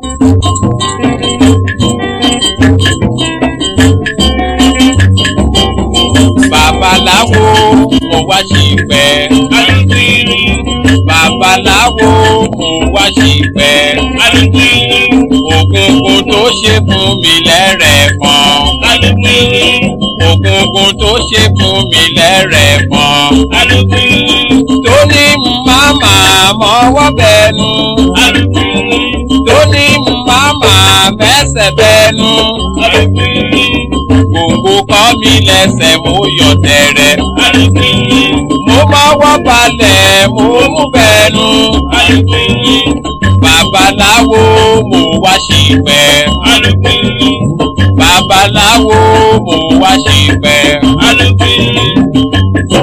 babaláwo mo wá ṣìpẹ̀. alùpùpù babaláwo mo wá ṣìpẹ̀. alùpùpù ògùngùn tó ṣe fún mi lẹ́rẹ̀ẹ́kan. alùpùpù ògùngùn tó ṣe fún mi lẹ́rẹ̀ẹ́kan. alùpùpù tó ní màmá mọ́wọ́ bẹnu. alùpùpù tó ní màmá mẹ́sẹ̀ bẹnu. alùpùpù gbòǹgbò kọ́ mi lẹ́sẹ̀ mo yọ̀ tẹ̀rẹ̀. alùpùpù mo mọ́wọ́ balẹ̀ mo mú bẹnu. alùpùpù babaláwo mo wá ṣìpẹ̀. alùpùpù babaláwo mo wá ṣìpẹ̀. alùpùpù.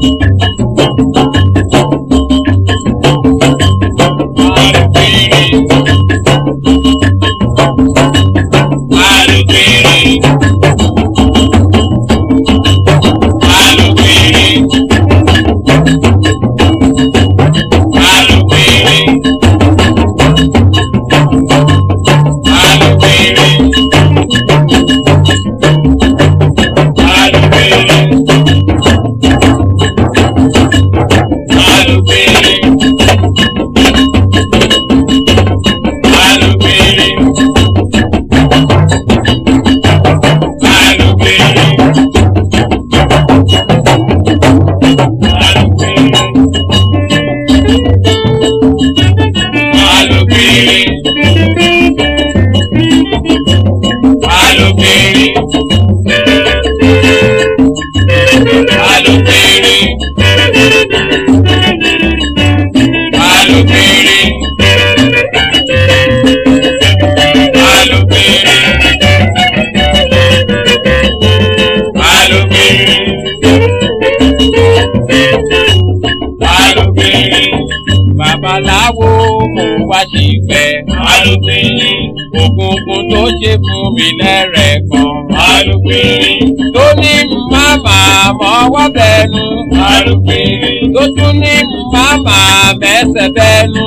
babaláwo mo wá ṣìpẹ̀. ògùngùn tó ṣe fún mi lẹ́rẹ̀ẹ́kan. tó ní màmá mọ́wọ́ bẹnu. tó tún ní màmá mẹ́sẹ̀ bẹnu.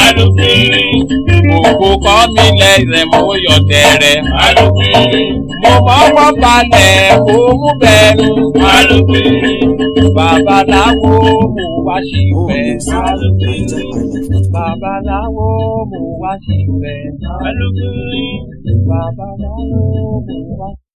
òkú kọ́ mi lẹ́sẹ̀ mo yọ̀ tẹ̀rẹ̀. mo mọ́wọ́ balẹ̀ mo mú bẹnu. babaláwo mo wá ṣìpẹ̀. babaláwo mo wá ṣìpẹ̀. babaláwo mo wá.